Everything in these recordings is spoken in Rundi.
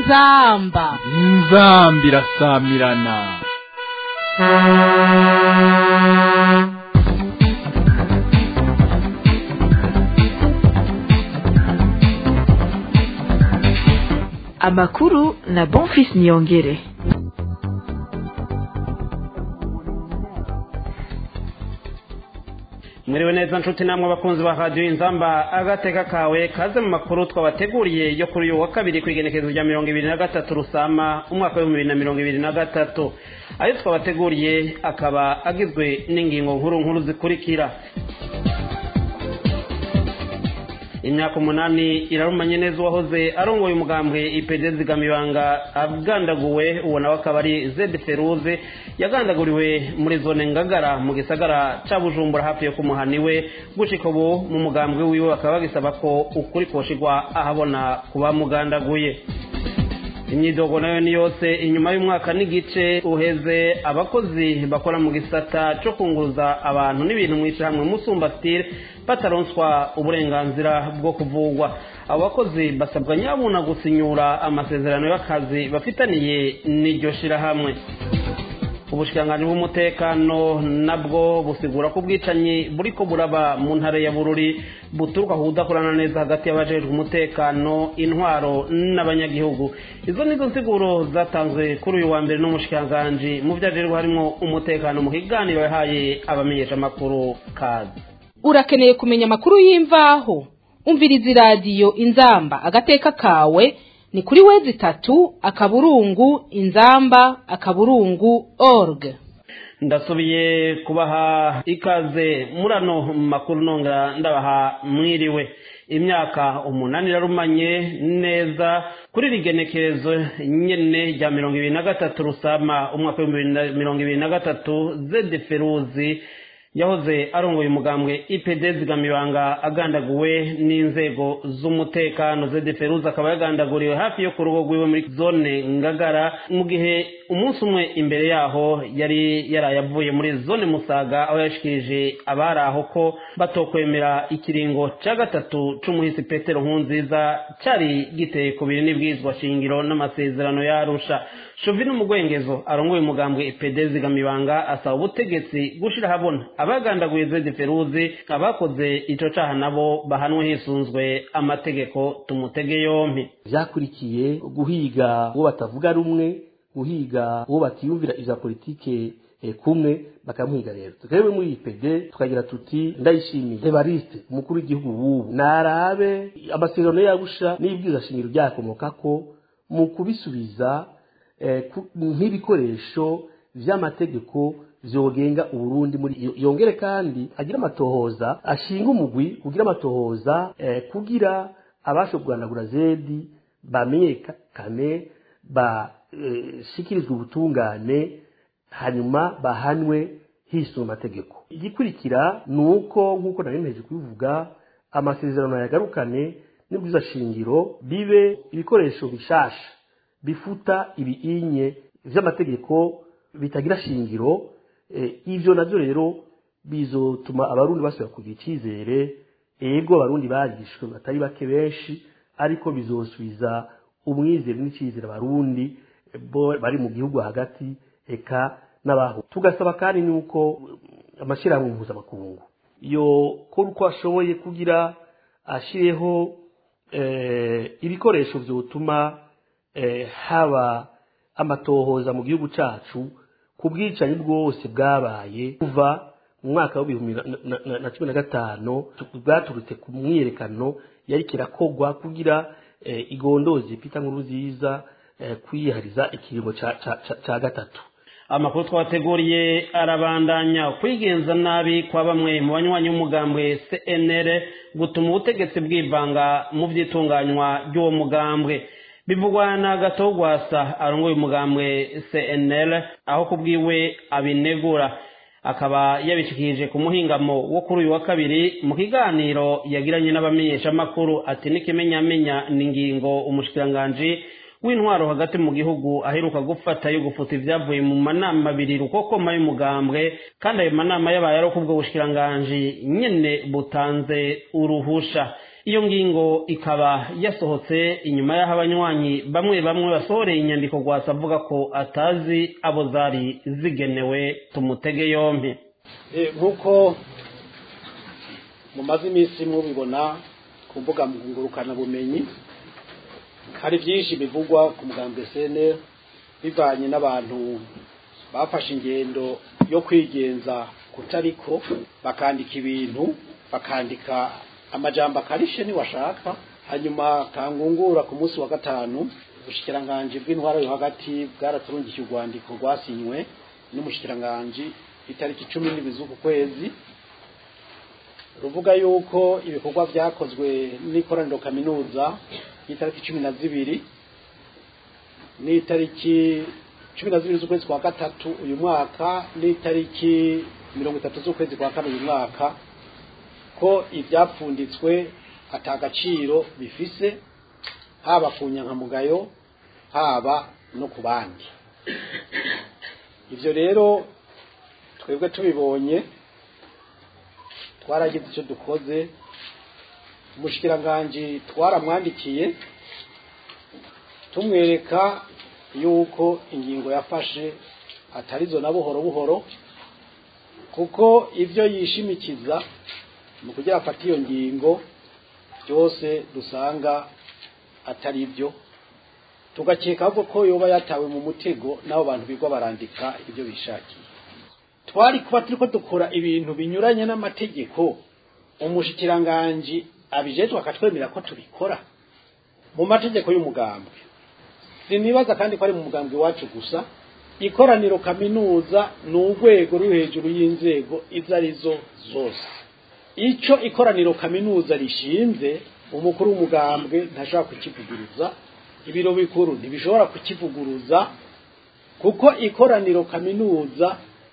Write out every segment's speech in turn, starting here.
inzamba inzamba irasamirana amakuru na bonfis niyongere mwiriwe neza nshuti namwe abakunzi ba radiyo inzamba agateka kawe kaze mu makuru twabateguriye yo kuri uyu wa kabiri ku igenekerezo rya mirongo ibiri na gatatu rusama umwaka w'ibihumbi bibiri na mirongo ibiri na gatatu ayo twabateguriye akaba agizwe n'ingingo nkuru nkuru zikurikira imyaka umunani irarumanye neza uwahoze arongoye umugambwe ipede zigamibanga agandaguwe uwo nawe akaba ari zedi feruze yagandaguriwe muri zone ngagara mu gisagara ca bujumbura hafi yo kumuhani we gushika ubu mu mugambwe wiwe bakaba bagisaba ko ukuri koshigwa ahabona kuba mugandaguye imyidogo nayo ni yose inyuma y'umwaka n'igice uheze abakozi bakora mu gisata cyo kunguruza abantu n'ibintu mu ishyirahamwe musumba stile bataronswa uburenganzira bwo kuvugwa abo bakozi basabwa nyabuna gusinyura amasezerano y'akazi bafitaniye n'iryo shyirahamwe ubushikiranganji bw'umutekano nabwo busigura ko ubwicanyi buriko buraba mu ntara ya bururi buturuka ku kudakorana neza hagati y'abajejwe umutekano intwaro n'abanyagihugu izo nizo nsiguro zatanzwe kuri uyu wa mbere n'umushikiranganji mu vyajerwa harimwo umutekano mu kiganiro yahaye abamenyeshamakuru kazi urakeneye kumenya amakuru y'imvaho umviriza iradiyo inzamba agateka kawe ni kuri wezi itatu akaburungu inzamba akaburungu org ndasubiye kubaha ikaze muri ano makuru nongera ndabaha mwiriwe imyaka umunani irarumanye neza kuri rigenekerezo nyene rya mirongo ibiri na gatatu rusama umwaka w'ibihumbi bibiri na mirongo ibiri na gatatu zede feruzi yahoze arongoye umugambwe ipd zigamibanga agandaguwe n'inzego z'umutekano zede feruza akaba yagandaguriwe hafi yo ku rugo rwiwe muri zone ngagara mu gihe umunsi umwe imbere yaho yari yaraye avuye muri zone musaga aho yashikirije abari aho ko batokwemera ikiringo ca gatatu c'umuhisi petero nkunziza cari giteye ku biri n'ibwirizwa shingiro n'amasezerano yarusha shovino mugwengezo arongoye umugambwe ipd zigamibanga asaba ubutegetsi gushira habona abagandaguye zedi feruzi abakoze ico caha nabo bahanwe hisunzwe amategeko tumutege yompi vyakurikiye guhiga uwo batavuga rumwe guhiga uwo batiyumvira ivya politike e, kumwe bakamuhiga rero twebwe muri IPD tukagira tuti ndayishimiye Evariste umukuru w'igihugu wubu narabe amasezerano yagusha n'ibwiza shingiro byakomokako mu kubisubiza nk'ibikoresho vy'amategeko vyogenga uburundi muri yongere kandi agira amatohoza ashinga umugwi kugira amatohoza eh, kugira abasho kuganagura zedi bamenyekane bashikirizwe eh, ubutungane hanyuma bahanwe hisunga amategeko igikurikira ni uko nk'uko nari nteje kubivuga amasezerano yagarukane n'ibwiza shingiro bibe ibikoresho bishasha bifuta ibiinye vy'amategeko bitagira shingiro ivyo navyo rero bizotuma abarundi basubira kugira icyizere ego abarundi barishwe batari bake benshi ariko bizosubiza umwizero n'icyizere abarundi bari mu gihugu hagati eka n'abaho tugasaba kandi nuko amashyirahamwe mpuzamakungu yo kora uko ashoboye kugira ashireho ibikoresho vyotuma haba amatohoza mu gihugu cacu ku bwicanyi bwose bwabaye kuva mu mwaka w'ibihumbi na cumi na gatanu bwaturutse ku myiyerekano yari kirakogwa kugira igondozi pita nkuru nziza kwiyihariza ikiringo ca gatatu amakuru twateguriye arabandanya kwigenza nabi kwa bamwe mu banywanyi b'umugambwe cnr gutuma ubutegetsi bwivanga mu vyitunganywa ry'uwo mugambwe bivugwa na gatogwasa arongoye umugambwe cnl aho kubwiwe abinegura akaba yabishikirije ku muhingamo wo kuri uyu wa kabiri mu kiganiro yagiranye n'abamenyeshamakuru ati n'ikimenyamenya ni ingingo umushikiranganji w'intwaro hagati mu gihugu aheruka gufata yo gufuta ibyavuye mu manama abiri rukokoma y'umugambwe kandi ayo manama yabaye ari kubwo bushikiranganji nyene butanze uruhusha iyo ngingo ikaba yasohotse inyuma y'aho abanywanyi bamwe bamwe basohoreye inyandiko rwasa avuga ko atazi abo zari zigenewe tumutege yompi nk'uko mumaze iminsi mubibona ku mbuga ngurukanabumenyi hari byinshi bivugwa ku mugambwe CNL bivanye n'abantu bafashe ingendo yo kwigenza kutariko bakandika ibintu bakandika amajambo akarishe niwashaka hanyuma kangungura ku munsi wa gatanu ubushikiranganje bw'intwaro yo hagati bwaraturungikiye urwandiko rwasinywe n'umushikiranganji itariki cumi n'ibiri z'uku kwezi ruvuga yuko ibikorwa byakozwe n'ikoraniro kaminuza y'itariki cumi na zibiri n'itariki cumi na zibiri z'ukwezi kwa gatatu uyu mwaka n'itariki mirongo itatu z'ukwezi kwa kane uyu mwaka ko ibyapfunditswe atagaciro bifise haba ku nyankamugayo haba no ku bandi ibyo rero twebwe tubibonye twaragize icyo dukoze umushikiranganji twaramwandikiye tumwereka yuko ingingo yafashe atarizo na buhoro buhoro kuko ibyo yishimikiza mu kugira afate iyo ngingo byose dusanga atari byo tugakeka ahubwo ko yoba yatawe mu mutego n'abo bantu bigwa barandika ibyo bishakiye twari kuba turi ko dukora ibintu binyuranye n'amategeko umushikiranganji abijejwe akatwemera ko tubikora mu mategeko y'umugambwe sinibaza kandi ko ari mu mugambwe iwacu gusa ikoraniro kaminuza ni urwego ruri hejuru y'inzego izo arizo zose icyo ikoraniro kaminuza rishinze umukuru w'umugambwe ntashobora kukivuguruza ibiro bikuru ntibishobora kukivuguruza kuko ikoraniro kaminuza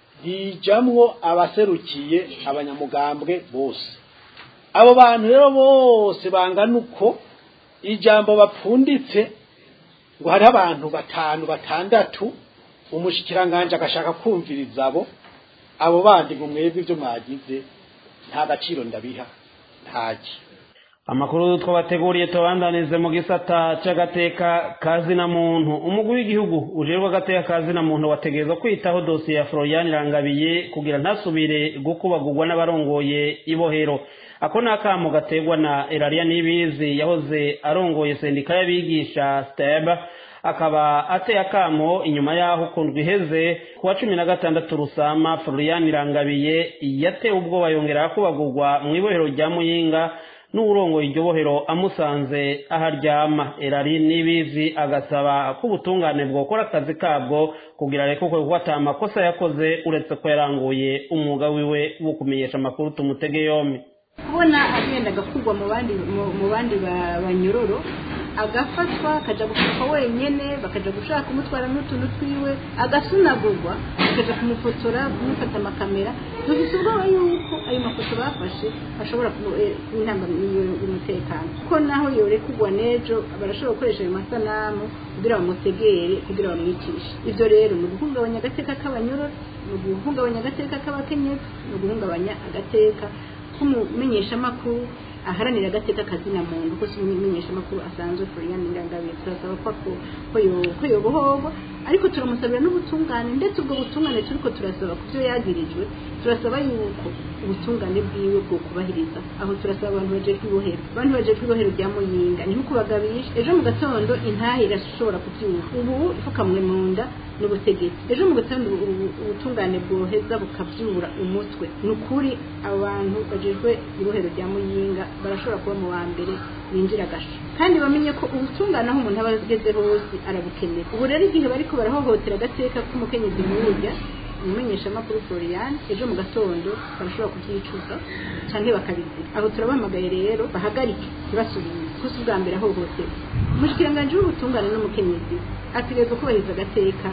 rijamwo abaserukiye abanyamugambwe bose abo bantu rero bose bangana uko ijambo bapfunditse ngo hariho abantu batanu batandatu umushikiranganje agashaka kumviriza abo abo bandi ngo mwebwe ibyo mwagize nta gaciro ndabiha ntaki amakuru twabateguriye tubandanize mu gisata cy'agateka kazina muntu umugwi w'igihugu ujejwe agateka kazina muntu wategerezwa kwitaho dosiye ya Florian Rangabiye kugira ntasubire gukubagurwa n'abarongoye ibohero ako ni akamo gategwa na Elaria Nibizi yahoze arongoye sendika y'abigisha STEB akaba ateye akamo inyuma y'aho kundwa iheze ku wa cumi na gatandatu rusama Florian Rangabiye yatewe ubwoba yongera kubagurwa mu ibohero rya Muyinga n'uburongoye iryo bohero amusanze aho aryama erari n'ibizi agasaba ko ubutungane bwokora akazi kabwo kugira areke ko ata amakosa yakoze uretse ko yaranguye umwuga wiwe wo kumenyesha amakuru tumutege yombi kubona agenda agakurwa mu bandi mu bandi banyororo agafatwa akajya gufatwa wenyine bakajya gushaka kumutwara n'utuntu twiwe agasunagurwa bakajya kumufotora kumufata amakamera dufite ubwoba yuko ayo mafoto bafashe ashobora kuba intambamyi y'umutekano kuko naho yorekugwa n'ejo barashobora gukoresha ayo masanamu kugira bamutegere kugira bamwicishe ibyo rero ni uguhungabanya agateka k'abanyororo ni uguhungabanya agateka k'abakenyezi ni uguhungabanya agateka k'umumenyeshamakuru aharanira agateka kazina muntu ko si umumenyeshamakuru asanzwe Florian Nyirangabiye turasaba ko ko yobohorwa ariko turamusabira n'ubutungane ndetse ubwo butungane turiko turasaba ku byo yagirijwe turasaba yuko ubutungane bwiwe bwo kubahiriza aho turasaba abantu bajejwe ibohero abantu bajejwe ibohero rya muyinga ni kubagabisha ejo mu gatondo intahe irashobora kubyuka ubu ifukamwe mu nda n'ubutegetsi ejo mu gatondo ubutungane bwoheza bukabyura umutwe ni ukuri abantu bajejwe ibohero rya muyinga barashobora kuba mu wa mbere binjira agasho kandi bamenye ko ubutungane aho umuntu aba ageze hose arabukenera ubu rero igihe bariko barahohotera agateka k'umukenyezi nk'urya umumenyeshamakuru Florian ejo mu gatondo barashobora kubyicuza cyangwa bakabizira aho turabahamagaye rero bahagarike ntibasubire kuko si ubwa mbere ahohotewe umushikiranganje w'ubutungane n'umukenyezi ategerezwa kubahiriza agateka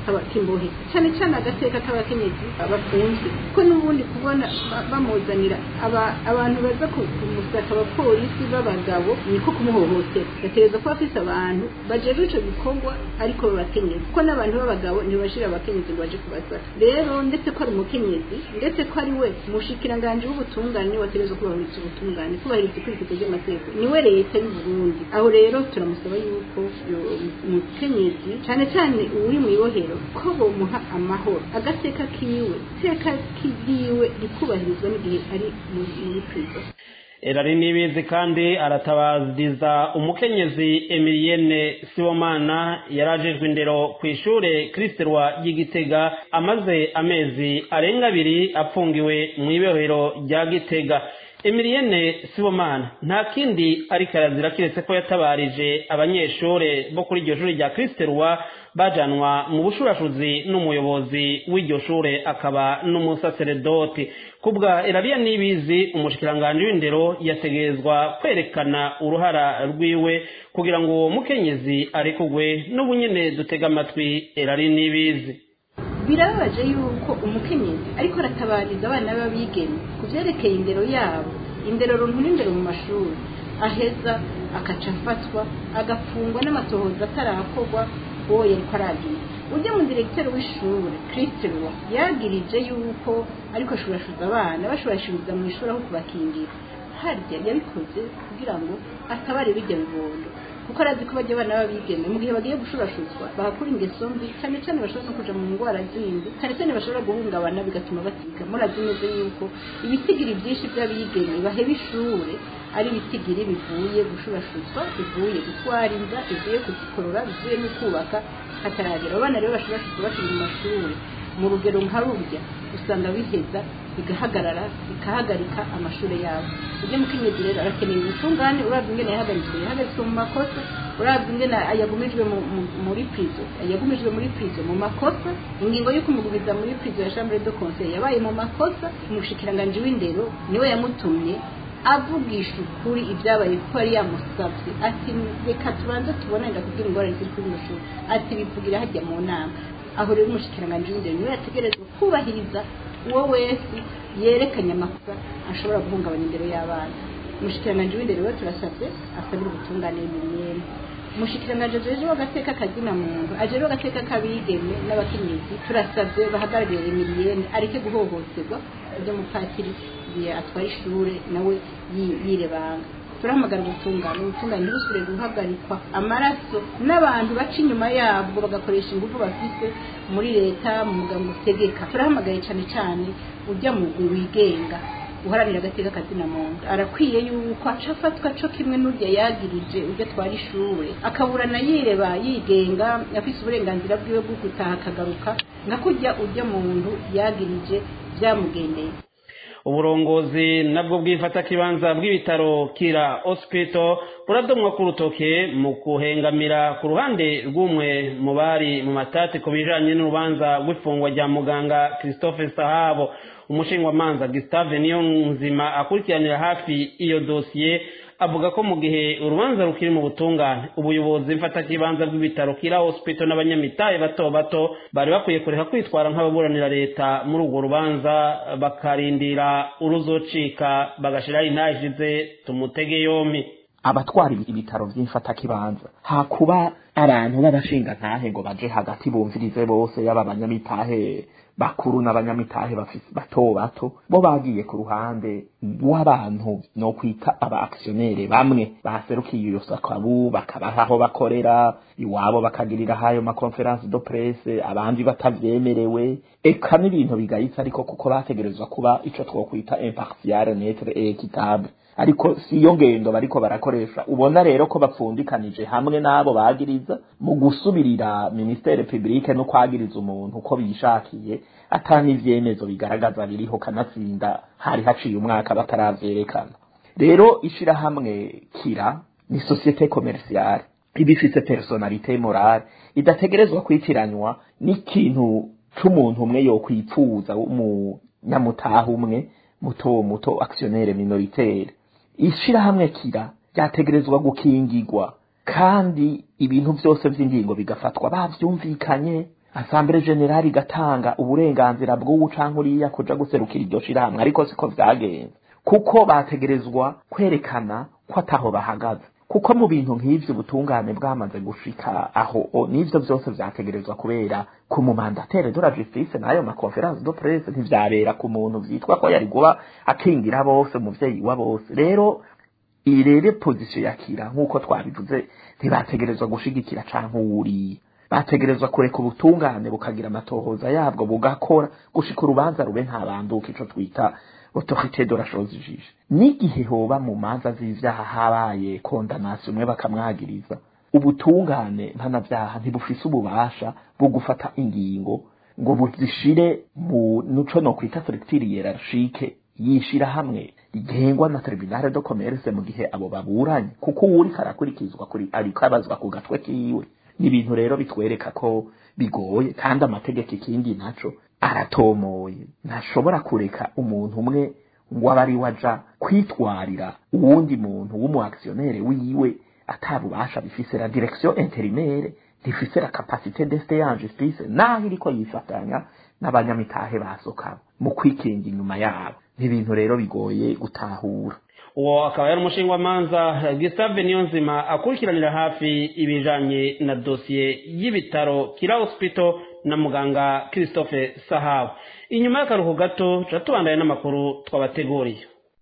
k'aba- k'imbohe cyane cyane agateka k'abakenyezi bafunzwe ko n'ubundi kubona ba- bamuzanira aba- abantu baza ku- kumusaka abapolisi b'abagabo niko kumuhohotera gatereza kuba afise abantu bajejwe ico gikorwa ariko b'abakenyezi kuko n'abantu b'abagabo ntibashira abakenyezi ngo baje kubasaka rero ndetse ko ari umukenyezi ndetse ko ari we mushikiranganje w'ubutungane watereza kubahiriza ubutungane kubahiriza ikurikizo ry'amategeko niwe leta y'u Burundi aho rero turamusaba yuko yo- umukenyezi cyane cyane uri mu ibohero ko bomuha amahoro agateka kiwe teka kigiwe rikubahirizwa n'igihe ari muri muri prison erari nibizi kandi aratabariza umukenyezi emilienne sibomana yarajejwe indero ku ishure kristerwa ry'igitega amaze amezi arenga abiri apfungiwe mu ibohero rya gitega emilienne sibomana nta kindi ariko arazira kiretse ko yatabarije abanyeshure bo kuri iryo shuri rya kristerwa bajanwa mu bushurashuzi n'umuyobozi w'iryo shure akaba n'umusaseredoti kubwa erariya nibizi umushikiranganji w'indero yategerezwa kwerekana uruhara rwiwe kugira ngo uwo mukenyezi arekugwe n'ubunyene dutega amatwi erari nibizi birababaje yuko umukenyezi ariko aratabariza abana b'abigeme ku byerekeye indero yabo indero runtu n'indero mu mashuri aheza akaca afatwa agafungwa n'amatohoza atarakorwa uwo yariko aragira ujya mu diregiteri w'ishuri kristerwa yagirije yuko ariko ashurashuza abana bashurashuriza mu ishuri aho kubakingira harya yabikoze kugira ngo atabare bijya bibondo kuko arazi ko bajya abana b'abigeme mu gihe bagiye gushurashuzwa bahakura ingeso mbi cyane cyane bashobora no kuja mu ndwara zindi cyane cyane bashobora guhungabana bigatuma batiga murazi neza yuko ibitigiri byinshi by'abigeme baheba ishure ari ibitigiri bivuye gushurashuzwa bivuye gutwara inda bivuye kuzikorora bivuye no kubaka hataragera abana rero bashurashuzwa bakiri mu mashuri mu rugero nka rurya usanga biheza bigahagarara bikahagarika amashuri yabo ujye mukenyezi rero arakeneye ubutungane urabye ingene yahagaritswe yahagaritswe mu makosa urabye ingene yagumijwe mu- mu- muri prizo yagumijwe muri prizo mu makosa ingingo yo kumugumiza muri prizo ya chambre de conseil yabaye mu makosa umushikiranganji w'indero niwe yamutumye avugisha ukuri ibyabaye kuko yari yamusabye ati reka tubanze tubone ndakubwira ingorane ziri kuri ino shuri ati bivugira hajya mu nama aho rero umushikiranganji w'indero niwe yategerezwa kubahiriza uwo wese yerekanye amakosa ashobora guhungabanya indero y'abana umushikiranganji w'indero rero turasabye asabira ubutungane miliyoni umushikiranganji ajejwe agateka kazina muntu ajejwe agateka k'abigeme n'abakenyezi turasabye bahagarariye miliyoni areke guhohoterwa ujya mupatiri igihe atwara ishure nawe yi- yirebanga turahamagara ubutungane ubutungane ntibusubire guhagarikwa amaraso n'abantu baca inyuma yabwo bagakoresha ingufu bafite muri leta mu muganga utegeka turahamagaye cyane cyane ujya mu mugwi wigenga uharanira agateka kazina muntu arakwiye yuko aca afatwa co kimwe n'urya yagirije ujya atwara ishure akaburana yireba yigenga afise uburenganzira bwiwe bwo gutaha akagaruka nka kurya ujya muntu yagirije byamugendeye uburongozi nabwo bwifata kibanza bw'ibitaro kira hospital buradomwa ku rutoke mu kuhengamira ku ruhande rw'umwe mu bari mu matati ku bijanye n'urubanza rw'ifungwa rya muganga christophe sahabo umushingwamanza gustave niyo nzima akurikiranira hafi iyo dosiye avuga ko mu gihe urubanza rukiri mu butungane ubuyobozi mfatakibanza bw'ibitaro kira hospital n'abanyamitahe bato bato bari bakwiye kureka kwitwara nk'ababuranira leta muri urwo rubanza bakarindira uruzocika bagashiraho intashize tumutege yompi abatwara ibitaro by'imfatakibanza hakuba abantu b'abashingantahe ngo baje hagati bumvirize bose yaba abanyamitahe bakuru n'abanyamitahe bafise bato bato bo bagiye ku ruhande rw'abantu no kwita aba aktionere bamwe baserukiye iyo sakabu bakabaha aho bakorera iwabo bakagirira hayo ma conference de presse abandi batavyemerewe eka n'ibintu bigayitse ariko kuko bategerezwa kuba ico twokwita impartial neutre et équitable ariko si iyo ngendo bariko barakoresha ubona rero ko bapfundikanije hamwe n'abo bagiriza mu gusubirira ministere publique no kwagiriza umuntu uko bishakiye atanga ivyemezo bigaragaza biriho kanatsinda hari haciye umwaka bataravyerekana rero ishirahamwe kira ni societe commerciale iba ifise personalite morale idategerezwa kwitiranywa n'ikintu c'umuntu umwe yokwipfuza w'umunyamutaha umwe muto muto actionnaire minoritaire ishirahamwe kira ryategerezwa gukingirwa kandi ibintu byose by'ingingo bigafatwa bavyumvikanye asambere generali igatanga uburenganzira bw'uwu canke uriya kuja guserukira iryo shirahamwe ariko siko vyagenze kuko bategerezwa kwerekana ko ataho bahagaze kuko mu bintu nk'ivyo ubutungane bwamaze gushika aho o, n'ivyo vyose vyategerezwa kubera ku mumandatere de la justice n'ayo makonference de presse ntivyabera ku muntu vyitwa ko yari kuba akingira bose umuvyeyi wa bose rero iyi rero pozisiyo yakira nk'uko twabivuze ntibategerezwa gushigikira canke uwuriye bategerezwa kureka ubutungane bukagira amatohoza yabwo bugakora gushika urubanza rube ntabanduka ico twita autorité de la chose juge n'igihe hoba mu manza z'ivyaha habaye condamnation umwe bakamwagiriza ubutungane mpanavyaha ntibufise ububasha bwo gufata ingingo ngo buzishire mu nuco no kwita structure hiérarchique yishira hamwe rigengwa na tribunal de commerce mu gihe abo baburanye kuko uwuri karakurikizwa kuri ariko abazwa ku gatwe kiwe ni ibintu rero bitwereka ko bigoye kandi amategeko ikindi naco aratomoye ntashobora kureka umuntu umwe ngo abe ari waja kwitwarira uwundi muntu w'umuaktionnaire wiwe atabubasha bifise la direction intérimaire ntifise la capacité d'este en justice naho iriko yifatanya n'abanyamitahe basokabo mu kwikinga inyuma yabo ni ibintu rero bigoye gutahura uwo akaba yari umushingwamanza gisave niyonzima akurikiranira hafi ibijanye na dosiye y'ibitaro kira hospital na muganga christophe sahabu inyuma y'akaruhu gato tuba tubandanye n'amakuru twabateguriye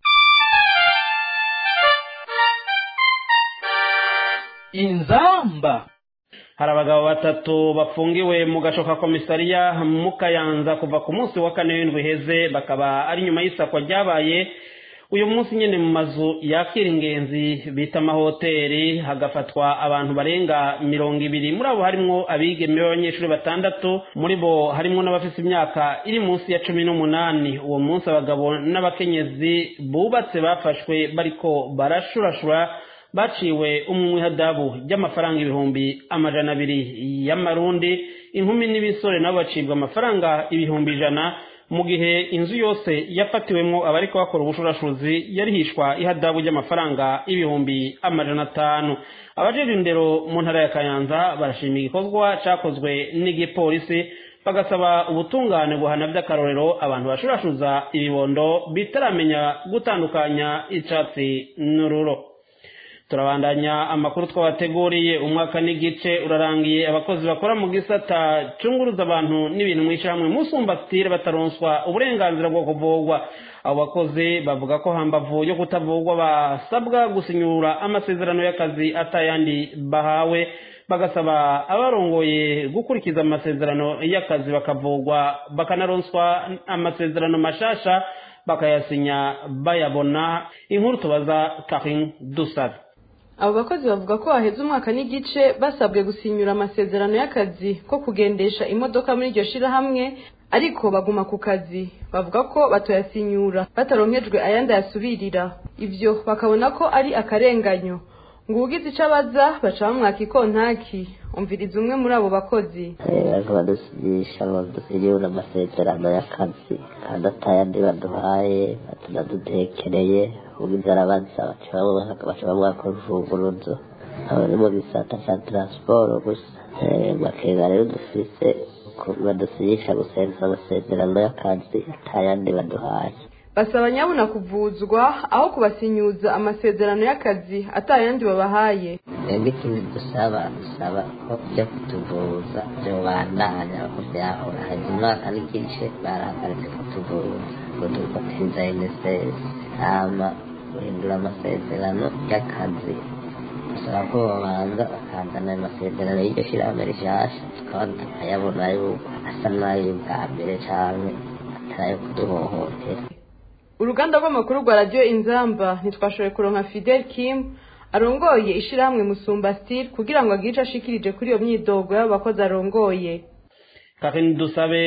inzamba hari abagabo batatu bafungiwe mu gashoka komisariya mu kayanza kuva ku munsi wa kane w'indwi heze bakaba ari nyuma y'isakwa ryabaye uyu munsi nyine mu mazu yakira ingenzi bita amahoteli hagafatwa abantu barenga mirongo ibiri muri abo harimwo abigeme b'abanyeshuri batandatu muri bo harimwo n'abafite imyaka iri munsi ya cumi n'umunani uwo munsi abagabo n'abakenyezi bubatse bafashwe bariko barashurashura baciwe umwe hadabu ry'amafaranga ibihumbi amajana abiri y'amarundi inkumi n'ibisore nabo bacibwa amafaranga ibihumbi ijana mu gihe inzu yose yafatiwemwo abariko bakora ubushurashuzi yarihishwa ihadabu ry'amafaranga ibihumbi amajana atanu abajejwe indero mu ntara ya kayanza barashima igikorwa cakozwe n'igipolisi bagasaba ubutungane guhana by'akarorero abantu bashurashuza ibibondo bitaramenya gutandukanya icatsi n'ururo turabandanya amakuru twabateguriye umwaka n'igice urarangiye abakozi bakora mu gisata cunguruza abantu n'ibintu mu ishyirahamwe musumbatire bataronswa uburenganzira bwo kuvugwa abo bakozi bavuga ko hambavu yo kutavugwa basabwa gusinyura amasezerano y'akazi atayandi bahawe bagasaba abarongoye gukurikiza amasezerano y'akazi bakavugwa bakanaronswa amasezerano mashasha bakayasinya bayabona inkuru tubaza karin dusabe abo bakozi bavuga ko haheze umwaka n'igice basabwe gusinyura amasezerano y'akazi ko kugendesha imodoka muri iryo shirahamwe ariko baguma ku kazi bavuga ko batoyasinyura bataronkejwe ayandi ayasubirira ibyo bakabona ko ari akarenganyo ngo ugize icyo abaza baca bamwaka ikontaki umviriza umwe muri abo bakozi bariko badusinyisha ngo dusinyure amasezerano y'akazi kandi atayandi baduhaye batunadutekereye ugize arabaza baca bamwaka urufunguruzo aba mu gisata ca transport gusa bakenga rero dufise badusinyisha gusenza amasezerano y'akazi atayandi baduhaye basaba nyabuna kuvuzwa aho kubasinyuza amasezerano y'akazi atayandi babahaye twebwe ikindi dusaba dusaba ko byo kutuvuza byobandanya ko byahora hari umwaka n'igice barahagaritse kutuvuza ngo dukotiza enesesi hama guhindura amasezerano y'akazi dusaba ko babanza bakazana ayo masezerano y'iryo shyirahamwe rishasha tukaba tukayabona yuko asa n'ay'ubwa mbere canke atari ayo kuduhohotera uruganda rw'amakuru rwa radiyo inzamba ntitwashoboye kuronka fidel kim arongoye ishyirahamwe musumba stile kugira ngo agire icyo ashikirije kuri iyo myidogo y'abakozi arongoye kakini dusabe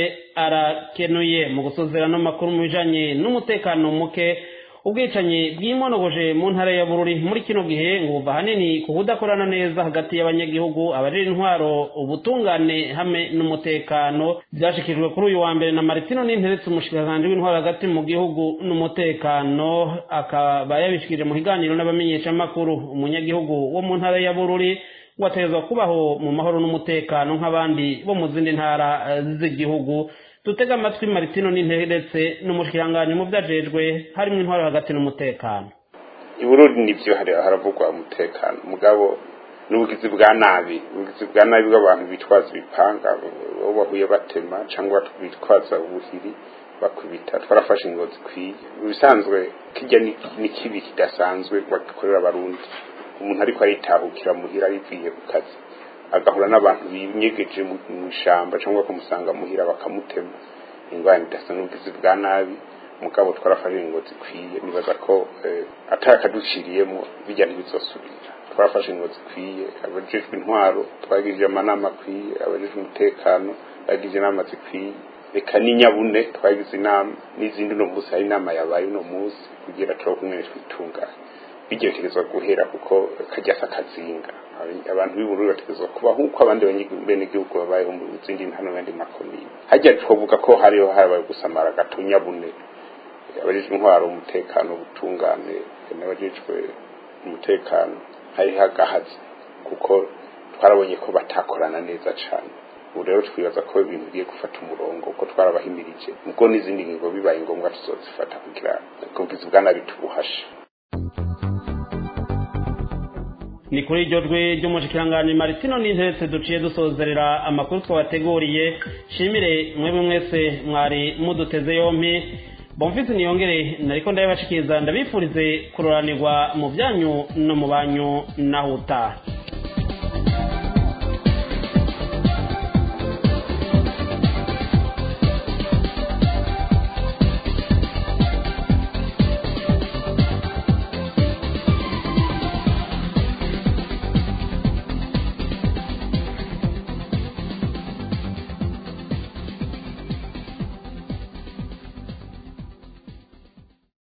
arakenuye mu gusozera n'amakuru mu bijanye n'umutekano muke ubwicanyi bwimonogoje mu ntara ya bururi muri kino gihe ngo buva ahanini ku kudakorana neza hagati y'abanyagihugu abajejwe intwaro ubutungane hamwe n'umutekano byashikijwe kuri uyu wa mbere na maritino n'interetse umushikiranganji w'intwaro hagati mu gihugu n'umutekano akaba yabishikirije mu kiganiro n'abamenyeshamakuru umunyagihugu wo mu ntara ya bururi wategerezwa kubaho mu mahoro n'umutekano nk'abandi bo mu zindi ntara eh, z'igihugu dutega amatwi maritino n'interetse n'umushikiranganji mu vyajejwe harimwo intwaro hagati n'umutekano i burundi nivyo hari haravugwa umutekano mugabo n'ubugizi bwa nabi ubugizi bwa nabi bw'abantu bitwaza ibipanga bo bahuye batema cyangwa bitwaza ubuhiri bakubita twarafashe ingo zikwiye mu bisanzwe kijya ni ni kibi kidasanzwe bagikorera abarundi umuntu ariko aritahukira muhira arivuye ku kazi agahura n'abantu binyegeje mu mu ishamba cyangwa bakamusanga muhira bakamutema ingwani idasa n'ubugizi bwa nabi mugabo twarafashe ingo zikwiye nibaza ko eh, atari akaduciriyemo bijya ntibizosubira twarafashe ingo zikwiye abajejwe intwaro twagirije amanama akwiye abajejwe umutekano bagirije inama zikwiye reka n'inyabune twagize inama n'izindi uno munsi hari inama yabaye uno munsi kugira turabe kumwe twitunganye bigerekerezwa guhera kuko kajya akazinga abantu b'ubururu bategerezwa kuba nk'uko abandi benegihugu babayeho mu zindi ntano n'andi makomine hajya twavuga ko hariho habaye gusamara gato nyabune abajejwe intwaro umutekano ubutungane n'abajejwe umutekano hari hagahaze kuko twarabonye ko batakorana neza cyane ubu rero twibaza ko ibintu bigiye gufata umurongo ko twarabahimirije ubwo n'izindi ngingo bibaye ngombwa tuzozifata kugira ubwizi bwa nabi tubuhashe ni kuri iryo jwi ry'umushikiranganji maritino n'intetse duciye dusozerera amakuru twabateguriye shimire mwebwe mwese mwari muduteze yompi bomvise niyongere nariko ndabibashikiriza ndabifurize kuroranirwa mu byanyu no mu banyu naho utaha